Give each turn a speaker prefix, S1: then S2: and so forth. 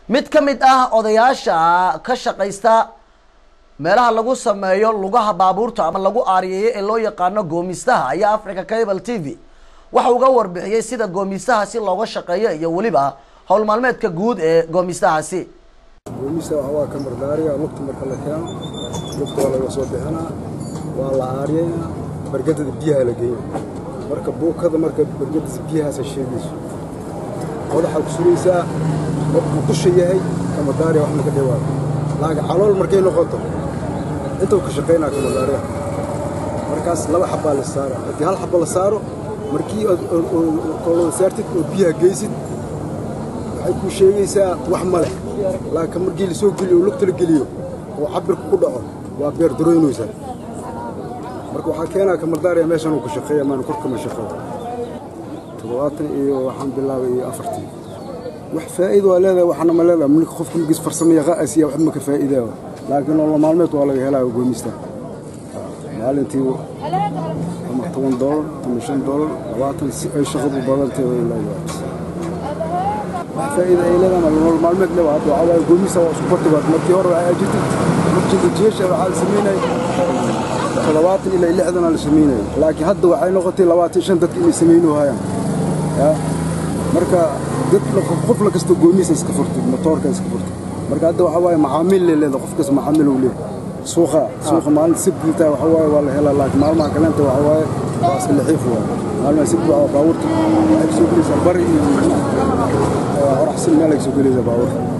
S1: mid ka mid ah odayaasha ka shaqaysta meelaha lagu sameeyo lugaha baabuurta ama lagu aariyeeyo ee loo yaqaano goomistaha ayaa africa cable t v waxa uga warbixiyey sida goomistahaasi looga shaqeeyo iyo weliba howl maalmeedka guud ee goomistahaasi
S2: goomista waxa waa ka mardaariga lugta marka la keeno lugta waa laga soo bixinaa waa la aariyaynaa bargadada biyaha la geeya marka buukada marka bargadada biyahaasa sheegayso qodaxaa ku suraysaa markuu dusha yahay kamadaariga wax maka dhawaa laakiin calool markay noqoto intuu ka shaqaynaa kamadaariga markaas laba xabbaa la saara haddii hal xabba la saaro markii ood saartid oo biyaha geysid waxay kuu sheegaysaa wax ma leh laakiin markii la soo geliyo oo lugta la geliyo oo cabirka ku dhaco waa beer daroynaysaa marka waxaa keenaa kamardaariya meeshan uu ka shaqeeya maana korkama shaqeeyo toddobaatan iyo waxaan bilaabay iyo afartii wax faa'iido waa leedahay waxna ma leedahay mulka qofka magis farsamo yaqaasiya wax ma ka faa'iidaa laakiin nolol maalmeed waa laga helaa goomista maalintii ama toban doolar ama shan doolar labaatan si ay shaqadu badantay way leedahay wax faa'iida ay leedahay nolol maalmeed le hadda waxaa waaye goomista waa isku bartibaad markii hore waxay jirtay markii jeesha waxaa la samaynayay toddobaatan ilaa lixdana la samaynayay laakiin hadda waxay noqotay labaatan shan dadka inay samaynu hayaan marka dad qof la kasta goomisa iska furtay motoorka iska furtay marka hadda waxaa waaye macaamiil le leeda qof kasta macaamiil uu leeyahay suuqa suuqa maalinta sibta waxaa waaye waa la helaa laakiin maalmaha kaleenta waxaa waaye waa iska lixiif waaye maalmaha sibta waa baabuurta waxay kasoo gelaysaa bari iyo horaxsin meel ay kasoo gelaysaa baabuurta